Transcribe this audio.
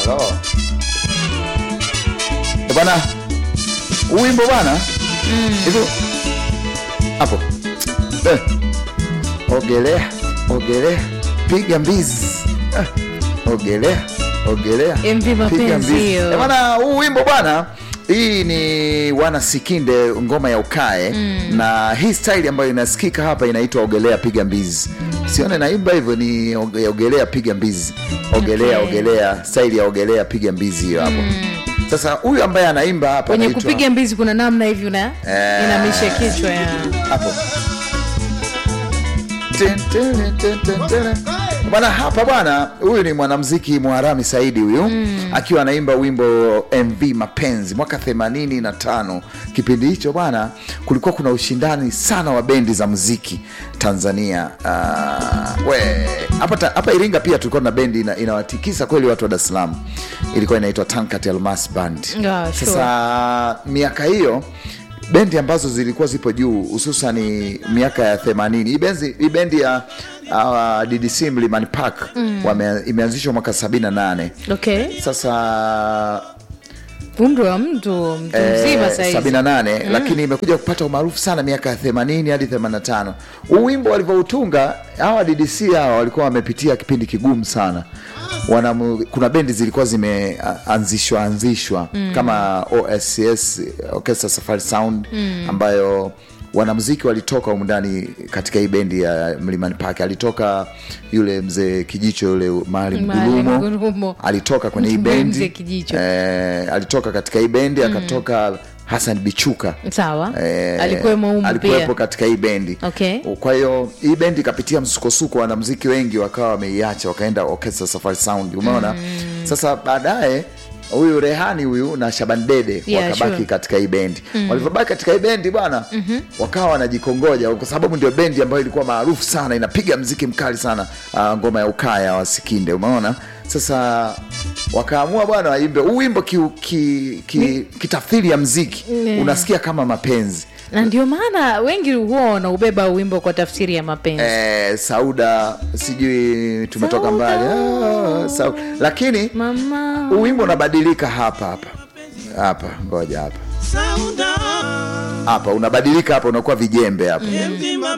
Halo. Eh, Bwana, huu wimbo bwana hivyo hapo eh. Ogelea, ogelea, piga mbizi eh. Ogelea, ogelea, MV piga mapenzi mbizi. hiyo. Eh, bwana, huu wimbo bwana hii ni wana Sikinde ngoma ya ukae na hii style ambayo inasikika hapa inaitwa ogelea piga mbizi. Sione naimba hivyo ni oge- ogelea piga mbizi, ogelea Okay. ogelea, style ya ogelea piga mbizi hiyo hapo. Sasa huyu ambaye anaimba hapa kwenye anaitwa- kupiga mbizi kuna namna hivi una Eh. inamisha kichwa ya hapo Ten, ten, ten, ten, ten. bwana hapa bwana huyu ni mwanamziki mwarami saidi huyu akiwa anaimba wimbo mv mapenzi mwaka 85 kipindi hicho bwana kulikuwa kuna ushindani sana wa bendi za muziki tanzania uh, we hapa ta- hapa iringa pia tulikuwa na bendi ina- inawatikisa kweli watu wa dar es salaam ilikuwa inaitwa tankat almas band Ah, sure. sasa miaka hiyo bendi ambazo zilikuwa zipo juu hususani miaka ya 80 hii benzi- hii bendi ya uh, ddc mlimani park wame, imeanzishwa mwaka 78 okay sasa umri wa mtu mtu mzima eh, sahizi 78 lakini imekuja kupata umaarufu sana miaka ya 80 hadi 85 huu wimbo walivyoutunga hawa ddc hawa walikuwa wamepitia kipindi kigumu sana Wanamu, kuna bendi zilikuwa zimeanzishwa anzishwa kama oscs orchestra safari sound ambayo wanamuziki walitoka humu ndani katika hii bendi ya mlimani park alitoka yule mzee kijicho yule maalim Maalim gulumo Gulumo. alitoka kwenye hii Mzee bendi Kijicho. eh, alitoka katika hii bendi akatoka Hassan Bichuka sawa Eh, alikuwemo umu alikuwepo pia katika hii bendi Okay. kwa hiyo hii bendi ikapitia msukosuko wanamziki wengi wakawa wameiacha wakaenda orchestra safari sound umeona sasa baadaye huyu rehani huyu na shaban dede Yeah, wakabaki sure. katika hii bendi walivyobaki katika hii bendi bwana wakawa wanajikongoja kwa sababu ndio bendi ambayo ilikuwa maarufu sana inapiga mziki mkali sana uh, ngoma ya ukaya wa sikinde umeona sasa wakaamua bwana waimbe huu wimbo ki, ki, ki, kitafsiri ya mziki Mm. unasikia kama mapenzi na ndio maana wengi huwa wanaubeba wimbo kwa tafsiri ya mapenzi eh, sauda sijui tumetoka Sauda. mbali ah, sau, lakini mama huu wimbo unabadilika hapa hapa hapa ngoja hapa Sauda hapa unabadilika hapa unakuwa vijembe hapa MV